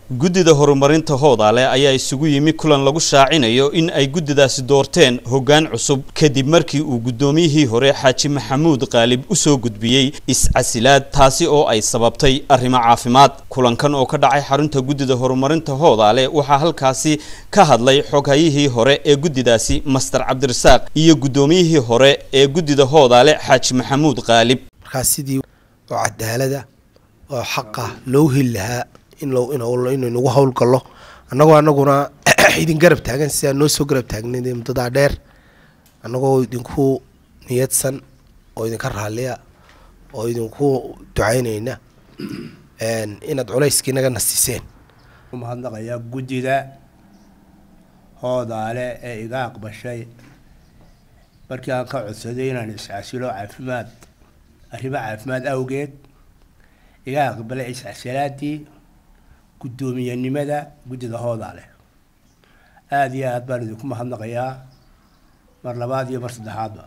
guddida horumarinta hoodaale ayaa isugu yimi kulan lagu shaacinayo in ay guddidaasi doorteen hoggaan cusub kadib markii uu guddoomiyihii hore xaaji maxamuud qaalib usoo gudbiyey is-casilaad taasi oo ay sababtay arrimo caafimaad kulankan oo ka dhacay xarunta guddida horumarinta hoodaale waxaa halkaasi ka hadlay xoghayihii hore ee guddidaasi master cabdirasaaq iyo guddoomiyihii hore ee guddida hoodaale xaaji maxamuud qaalib markaa sidii oo cadaalada oo xaqa loo heli lahaa inaynugu howlgallo annagoo anaguna idin garab taagan sidaa noo soo garab taagna muddadaa dheer annagoo idinku niyadsan oo idinka raalliya oo idinku ducaynayna inaad culayskii naga nasiseen mahadnaqayaa guddida hoodaale ee iga aqbashay markii aan ka codsaday inaan iscasilo caafimaad arrimo caafimaad awgeed iga aqbalay iscasilaadii guddoomiyenimada guddida hoodaale aada iyo aad baan idinku mahadnaqayaa mar labaad iyo mar saddexaadba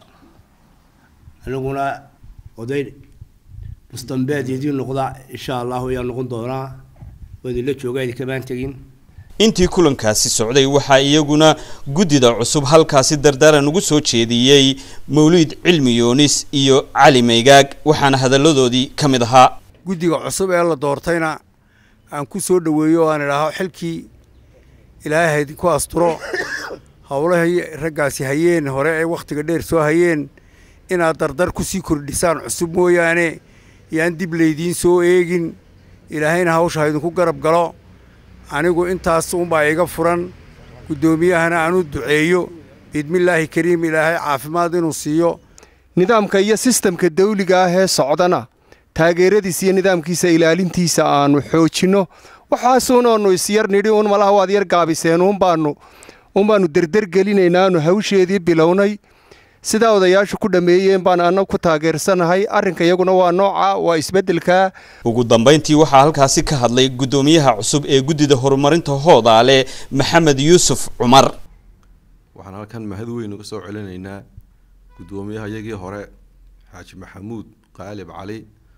aniguna oday mustambeed idiin noqda insha allahu ayaa noqon doonaa waa idinla joogaa idinkamaan tegin intii kulankaasi socday waxaa iyaguna guddida cusub halkaasi dardaaran ugu soo jeediyey mawliid cilmi yoonis iyo cali maygaag waxaana hadalladoodii ka mid ahaa guddiga cusub ee la doortayna aan ku soo dhoweeyo o aan idhaaho xilkii ilaahay ku asturo howlahay raggaasi hayeen hore ee wakhtiga dheer soo hayeen inaad dardar ku sii kordhisaan cusub mooyaane yaan dib laydiin soo eegin ilaahayna hawsha ha idinku garab galo anigu intaas unbaa iga furan guddoomiyahana aan u duceeyo biidmillaahi kariim ilaahay caafimaad inuu siiyo nidaamka iyo sistamka dawliga ah ee socdana taageeradiisa iyo nidaamkiisa ilaalintiisa aanu xoojinno waxaasuunaanu isyar nidhi un malaha waad yar gaabiseen unbaanu unbaanu derdergelinaynaanu hawsheedii bilownay sidaa odayaashu ku dhammeeyeen baan anna ku taageersanahay arrinka iyaguna waa nooca waa isbeddelkaa ugu dambayntii waxaa halkaasi ka hadlay guddoomiyaha cusub ee guddida horumarinta hoodaale maxamed yuusuf cumar waxaan halkan mahad weyn uga soo celinaynaa guddoomiyaha iyagii hore xaaji maxamuud qaalib cali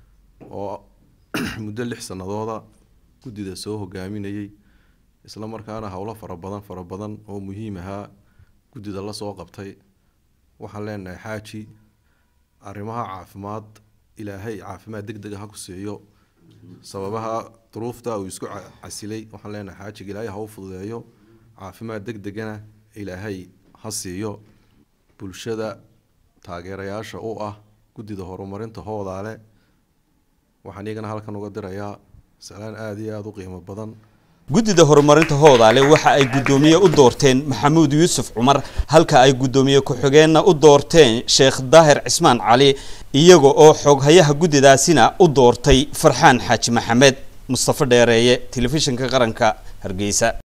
oo muddo lix sannadooda guddida soo hogaaminayay isla markaana howlo fara badan fara badan oo muhiim ahaa guddida la soo qabtay waxaan leenahay xaaji arrimaha caafimaad ilaahay caafimaad deg dega ha ku siiyo sababaha duruufta uu isku casilay waxaan leenahay xaajiga ilaahay ha u fududeeyo caafimaad deg degana ilaahay ha siiyo bulshada taageerayaasha u ah guddida horumarinta hoodaale waxaan iyagana halkan uga dirayaa salaan aada iyo aada u qiimo badan guddida horumarinta hoodaale waxa ay guddoomiye u doorteen maxamuud yuusuf cumar halka ay guddoomiye ku-xigeenna u doorteen sheekh daahir cismaan cali iyaga oo xooghayaha guddidaasina u doortay farxaan xaaji maxamed mustafa dheereeye telefishinka qaranka hargeysa